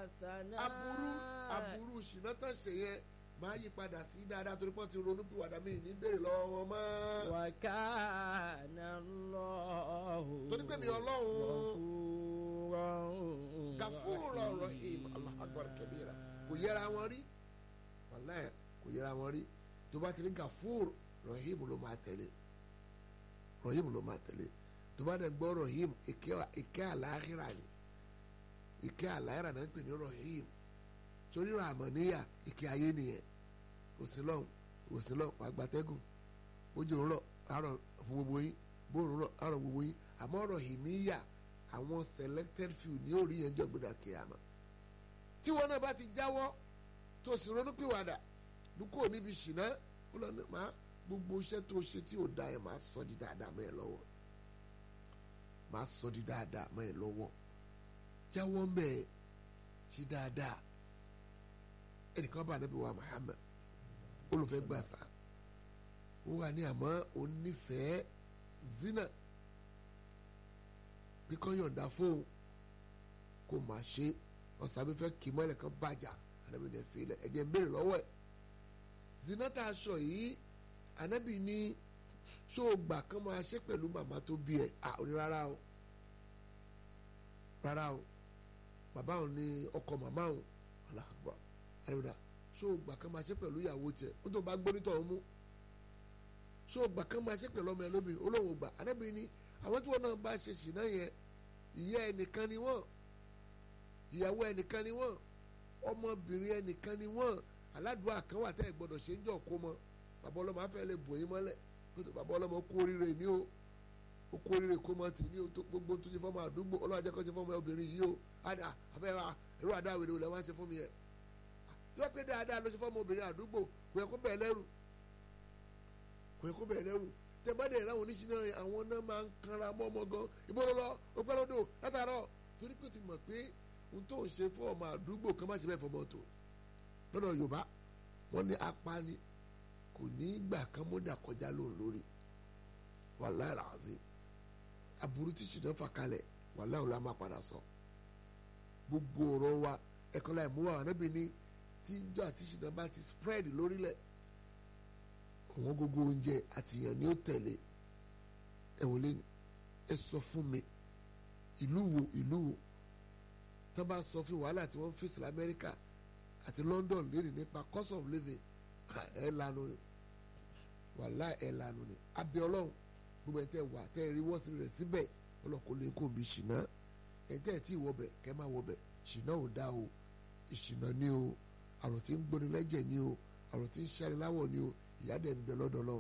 حسنا aburú aburú ṣìnà tán ṣe yẹn máa yí padà sí dáadáa torí pọ́n ti ronú bí wàdà mí ní béèrè lọ́wọ́ wọn mọ́. وكان الله torí pé mi ọlọ́run غفورا gafúrò rahim Allahu akbar kabira kò yẹra wọn rí wàláyé kò yẹra wọn rí tó bá ti ní gafúrò rahim ló máa tẹ̀lé rahim ló máa tẹ̀lé tó bá dẹ̀ gbọ́ rahim ìkẹ́ àlàáhìrà ni ìkẹ́ àlàáhìrà náà ń pè ní rahim torí ràmọ̀níyà ìkẹ́ ayé nìyẹn kò sí lọ́hùn kò sí lọ́hùn wàá gbatẹ́gùn bójú ń rọ̀ àárọ̀ fún gbogbo yín bóòrùn rọ̀ àárọ̀ gbogbo yín àmọ́ rahimiyya àwọn selected few ní orí yẹn jọ gbọdọ̀ kíyàmá tí wọn náà bá ti jáwọ́ tó sì ronúpìwàdà dúkò níbi ṣìnà ó lọ ní ma gbogbo iṣẹ́ tó ṣe tí ò da ẹ̀ máa sọ di dáadáa mọ́ ẹ lọ́wọ́ máa sọ di dáadáa mọ́ ẹ lọ́wọ́ jáwọ́ mẹ́ ẹ ṣe dáadáa ẹnìkan bá Ànábì wa Muhammad olùfẹ́ gbàsá ó wà ní àmọ́ onífẹ̀ẹ́ zina bí kò yọ̀ǹda fóun kò máa ṣe ọ̀sàbí fẹ́ kì í mọ́lẹ̀ kan bàjá ànábì ní ẹ̀fẹ́ ilẹ̀ ẹ̀jẹ̀ ń béèrè lọ́wọ́ ẹ̀ zinata aṣọ yìí ànábì ní ṣó o gbà kán máa ṣe pẹ̀lú màmá tó bí ẹ̀ à ó ní rárá o rárá o bàbá òun ní ọkọ màmá òun aláàgbà àdébùdà ṣó o gbà kán máa ṣe pẹ̀lú ìyàwó tiẹ̀ ó tó bá gbónítọ̀ ọ̀hún mú ṣó o gbà kán máa ṣe pẹ̀lú ọmọ ẹ lóbìnrin olóhùn gbà ànábì ní àwọn tí wọn náà bá ṣe ṣìnà yẹn ìyá ẹnìkan ni wọn ìyàwó ẹnìkan ni wọn ọmọbìnrin ẹnìkan ni wọn aládùúgbò kan wà tẹ́ ẹ gbọ́dọ̀ ṣe ń jọ kó mọ bàbá ọlọ́mọ afẹ́ lè bò yín mọ́lẹ̀ kótó bàbá ọlọ́mọ kú oríire ní o ó kú oríire kó mọ tì ní o tó gbogbo tó ṣe fọ́mọ àdúgbò ọlọ́wà jẹ́ kó ṣe fọ́mọ obìnrin yìí o àdà afẹ́ wa ẹ̀rọ àdá àwèrè wò lẹ́ wá ń ṣe fún mi yẹ tí wọ́n pé dáadáa ló ṣe fọ́mọ obìnrin àdúgbò kò yẹ kó bẹ̀ lẹ́rù kò yẹ kó bẹ̀ lẹ́rù tẹ̀gbọ́dẹ̀ ìlànà oníṣìná àwọn náà máa ń kanra mọ́ ọmọ gan ìbọn lọ ọpẹ́ lọ́dọ̀ látàárọ̀ torí pé o ti mọ̀ pé ohun tó ń ṣe fún ọmọ àdúgbò kan má ṣe bẹ́ẹ̀ fọmọ tó lọ́dọ̀ Yorùbá wọ́n ní apani kò ní gbà kán mọ́dà kọjá lóun lórí wàláhì làásì aburú tí ṣìnà fà kalẹ̀ wàláhì òun la máa padà sọ gbogbo ọ̀rọ̀ wa ẹ̀kọ́ láì mú wa níbi ní tí ìjọ àti ṣìnà bá ti spread lórílẹ̀ àwọn gbogbo oúnjẹ àtìyàn ni ó tẹ̀lé ẹ wò lé ẹ sọ fún mi ìlú wo ìlú wo tó bá sọ fún wàhálà tí wọ́n ń fèsì lamẹ́ríkà àti London lónìí nípa cost of living ẹ lanu ni wàhálà ẹ lanu ni abẹ Ọlọ́run gbogbo ẹ̀ tẹ́ wà tẹ́ ẹ rí wọ́sí rẹ̀ síbẹ̀ Ọlọ́run kò lè kó mi ṣìnà ẹ̀ tẹ́ ẹ̀ tí ì wọbẹ̀ kẹ́ máa wọbẹ̀ ṣìnà ò dá o ìṣìnà ni o àrùn tí ń gbóni lẹ́jẹ̀ ni o àrùn tí ń ṣẹ́ni láwọ̀ ni o ìyá dẹ̀ ń bẹ lọ́dọ̀ lọ́wọ́